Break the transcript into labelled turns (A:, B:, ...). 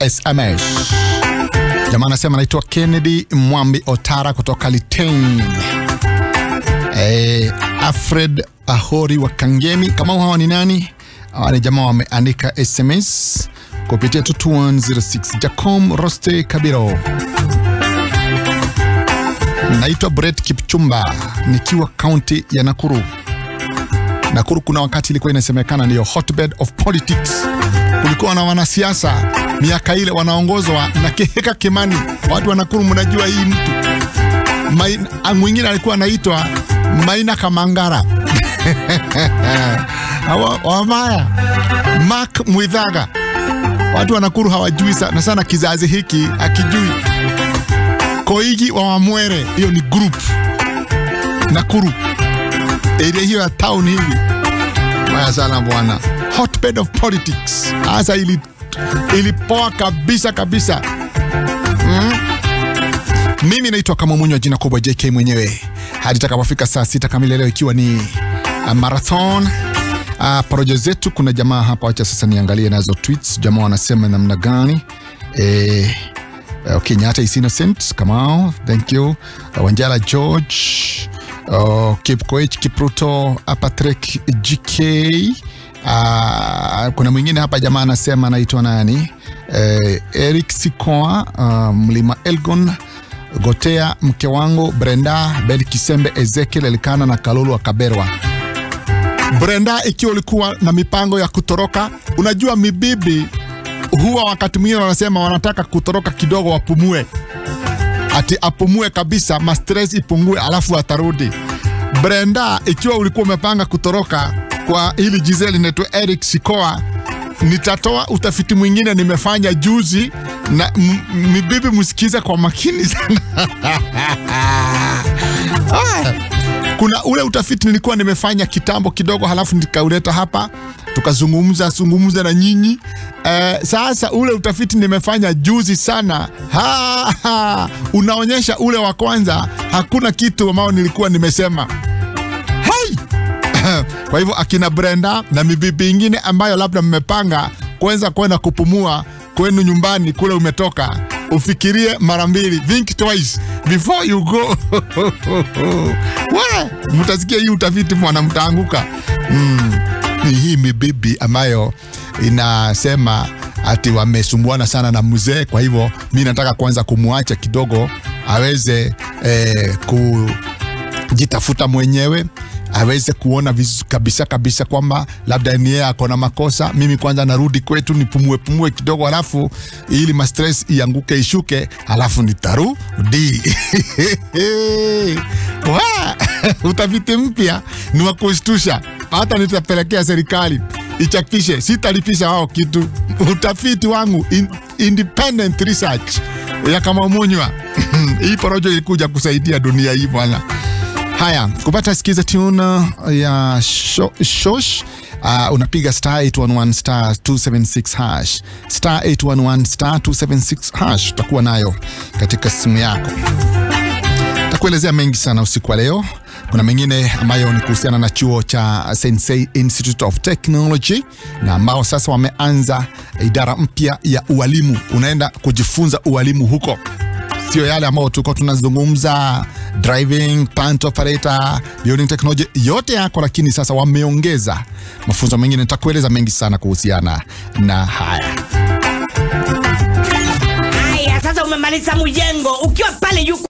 A: SMS. Jamaa anasema anaitwa Kennedy Mwambi Otara kutoka Litein. Eh, Alfred Ahori wa Kangemi. Kama hawa ni nani? Hawa ni jamaa wameandika SMS kupitia 2106. Jacom Roste Kabiro. Naitwa Brett Kipchumba nikiwa kaunti ya Nakuru. Nakuru kuna wakati ilikuwa inasemekana ndiyo hotbed of politics. Kulikuwa na wanasiasa miaka ile wanaongozwa na Keheka Kimani. Watu wa Nakuru mnajua hii mtu Mai- mwingine alikuwa anaitwa Maina Kamangara Hawa- Wamaya Mark Mwithaga. Watu wa Nakuru hawajui sana sana, kizazi hiki akijui Koigi wa Wamwere, hiyo ni group Nakuru, area hiyo ya town hivi. Maya sana bwana, hotbed of politics. Hasa ili ilipoa kabisa kabisa. Mimi naitwa kama mwenye wa jina kubwa JK mwenyewe hadi takapofika saa sita kamili leo, ikiwa ni uh, marathon uh, porojo zetu. Kuna jamaa hapa, wacha sasa niangalie nazo tweets. Jamaa wanasema namna gani? eh, uh, Kenyatta is innocent. Kamau, thank you. Uh, Wanjala George, uh, Kipkoech Kipruto, uh, Patrick GK. Uh, kuna mwingine hapa jamaa anasema anaitwa nani? Eh, Eric Sikoa, uh, Mlima Elgon Gotea, mke wangu Brenda Ben Kisembe, Ezekiel Elikana na Kalulu wa Kaberwa. Brenda, ikiwa ulikuwa na mipango ya kutoroka, unajua mibibi huwa wakati mwingine wanasema wanataka kutoroka kidogo, wapumue, ati apumue kabisa, mastres ipungue, alafu atarudi. Brenda, ikiwa ulikuwa umepanga kutoroka kwa hili Giselle inaitwa Eric Sikoa, nitatoa utafiti mwingine nimefanya juzi na m- mibibi, msikize kwa makini sana. Ah, kuna ule utafiti nilikuwa nimefanya kitambo kidogo, halafu nikauleta hapa tukazungumza zungumza na nyinyi eh, sasa ule utafiti nimefanya juzi sana ha, ha, unaonyesha ule wa kwanza hakuna kitu ambao nilikuwa nimesema hey! kwa hivyo akina Brenda na mibibi ingine ambayo labda mmepanga kwanza kwenda kupumua kwenu nyumbani kule umetoka, ufikirie mara mbili, think twice before you go. We, mtasikia hii utafiti mwana, mtaanguka. Mm, ni hii mibibi ambayo inasema ati wamesumbuana sana na mzee, kwa hivyo mi nataka kwanza kumwacha kidogo aweze eh, ku jitafuta mwenyewe aweze kuona vizu, kabisa kabisa kwamba labda ni yeye ako na makosa. Mimi kwanza narudi kwetu nipumue pumue kidogo, halafu ili mastres ianguke ishuke, halafu nitarudi. Wa! Utafiti mpya ni wa kushtusha, hata nitapelekea serikali ichapishe, sitalipisha wao kitu. Utafiti wangu in, independent research ya kama munywa hii porojo ilikuja kusaidia dunia hii bwana. Haya, kupata sikiza tune ya sho- shosh uh, unapiga star 811 star 276 hash star 811 star 276 hash, utakuwa nayo katika simu yako. Takuelezea mengi sana usiku wa leo. Kuna mengine ambayo ni kuhusiana na chuo cha Sensei Institute of Technology na ambao sasa wameanza idara mpya ya ualimu. Unaenda kujifunza ualimu huko sio yale ambayo tulikuwa tunazungumza driving plant operator building technology yote yako lakini sasa wameongeza mafunzo mengine nitakueleza mengi sana kuhusiana na haya
B: Haya, sasa umemaliza mjengo ukiwa pale yuko